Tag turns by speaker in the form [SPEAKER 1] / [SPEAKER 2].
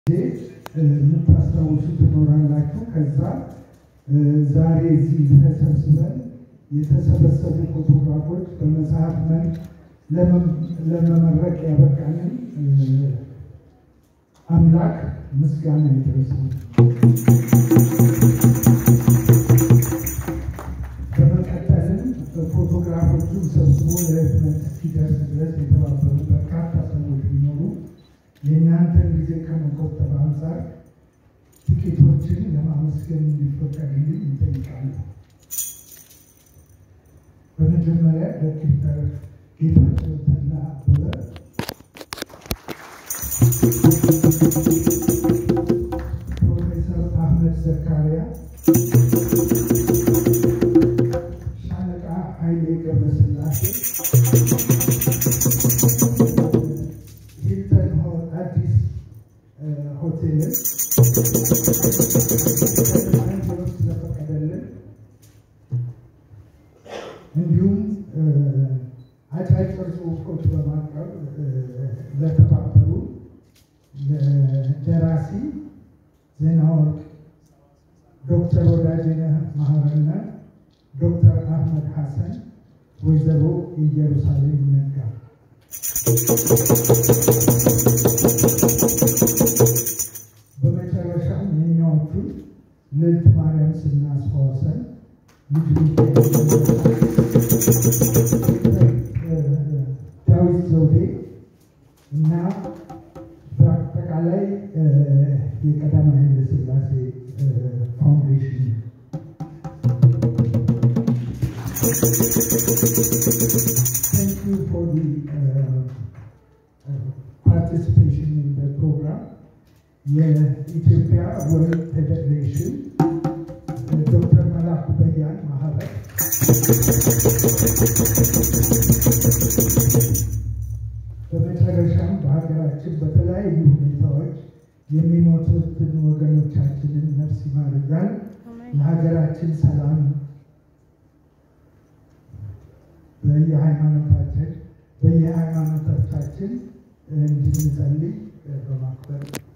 [SPEAKER 1] የምታስታውሱ ትኖራላችሁ። ከዛ ዛሬ እዚህ ተሰብስበን የተሰበሰቡ ፎቶግራፎች በመጽሐፍ መልክ ለመመረቅ ያበቃንን አምላክ ምስጋና ይድረሰው። በመቀጠልም ፎቶግራፎቹን ሰብስቦ ለህትመት እስኪደርስ ድረስ የተባበሩ በርካታ ሰዎች ቢኖሩ የእናንተን ጊዜ ከመቆጠብ አንጻር ጥቂቶችን ለማመስገን እንዲፈቀድልኝ ይጠይቃለሁ። በመጀመሪያ ዶክተር ጌታቸው ተድላ አበበ፣ ፕሮፌሰር አህመድ ዘካሪያ፣ ሻለቃ ኃይሌ ገብረስላሴ ሂልተን አዲስ ሆቴልን ስለፈቀደልን እንዲሁም አጫጭር ጽሑፎች በማቅረብ ለተባበሩ ደራሲ ዜናወርቅ ዶክተር ወዳጄነህ መሐረና ዶክተር አህመድ ሐሰን ወይዘሮ ኢየሩሳሌም ነጋ በመጨረሻም የኛዎቹን ልዕልት ማርያም ስናስታወሰን ዳዊት ዘውዴ እና በአጠቃላይ የቀዳማዊ ኃይለ ሥላሴ ፋውንዴሽን Thank you for the uh, uh, participation in the program. የኢትዮጵያ ወርልድ ፌዴሬሽን ዶክተር መላኩ በያን ማህበር በመጨረሻም በሀገራችን በተለያዩ ሁኔታዎች የሚሞቱትን ወገኖቻችንን ነፍስ ይማር እያልን ለሀገራችን ሰላም በየሃይማኖታችን በየሃይማኖቶቻችን እንድንጸልይ በማክበር